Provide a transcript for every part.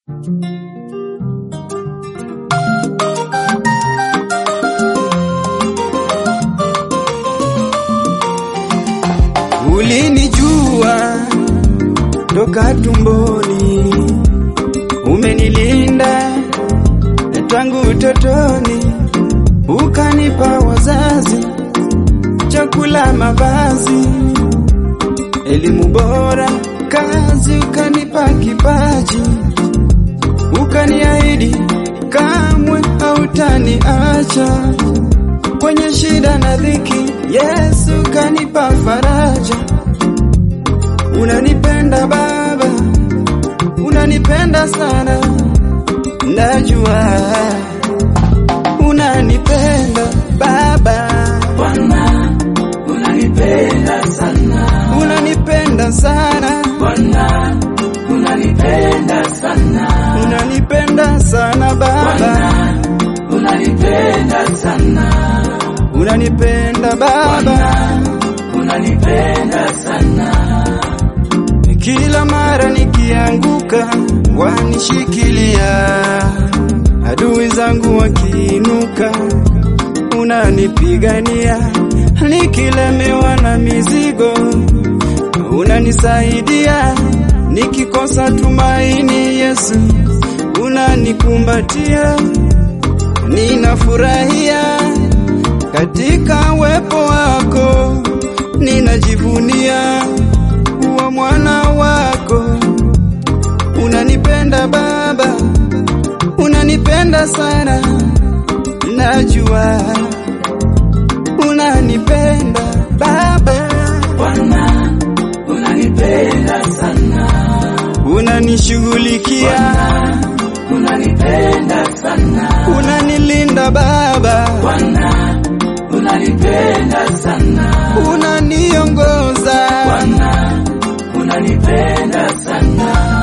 Ulinijua toka tumboni, umenilinda tangu utotoni, ukanipa wazazi, chakula, mavazi, elimu bora, kazi, ukanipa kipaji, ukaniahidi kamwe hautaniacha kwenye shida na dhiki. Yesu kanipa faraja. Unanipenda Baba, unanipenda sana, najua unanipenda Baba, Bwana, unanipenda sana. unanipenda sana, Bwana, unanipenda sana. unanipenda sana Baba, Bwana, unanipenda sana. unanipenda Baba. Unanipenda sana. Kila mara nikianguka wanishikilia, adui zangu wakiinuka unanipigania, nikilemewa na mizigo unanisaidia, nikikosa tumaini Yesu unanikumbatia, ninafurahia katika uwepo wako, ninajivunia kuwa mwana wako. Unanipenda Baba, unanipenda sana, najua unanipenda Baba, Bwana, unanipenda sana. unanishughulikia, Unanipenda sana. unanilinda Baba, Bwana, unanipenda sana. unaniongoza Bwana, unanipenda sana.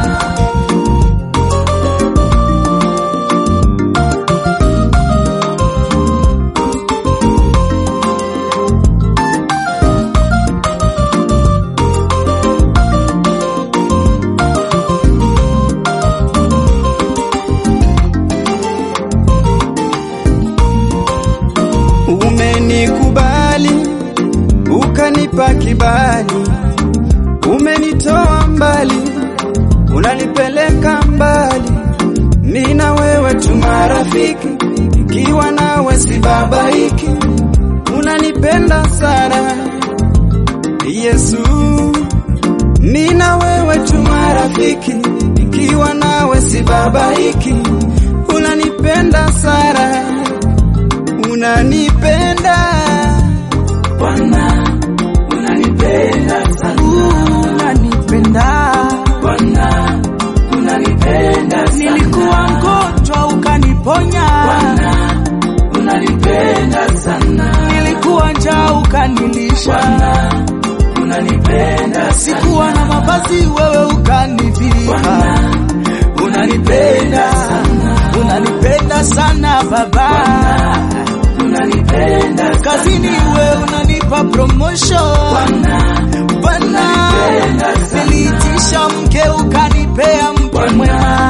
Umenikubali, ukanipa kibali, umenitoa mbali, unanipeleka mbali. Mimi na wewe tu marafiki, ikiwa nawe sibabaiki. Unanipenda sana Yesu, mimi na wewe tu marafiki, ikiwa nawe sibabaiki. Unanipenda sana unanipenda Bwana, unanipenda sana. unanipenda Bwana, unanipenda sana. nilikuwa mgonjwa ukaniponya Bwana, unanipenda sana. nilikuwa njaa ukanilisha Bwana, unanipenda sana. sikuwa na mavazi wewe ukanivika Bwana, unanipenda sana. unanipenda sana baba Unanipenda sana. kazini wewe unanipa promotion Bwana, bwana unanipenda sana. niliitisha mke ukanipea mke Bwana, mwema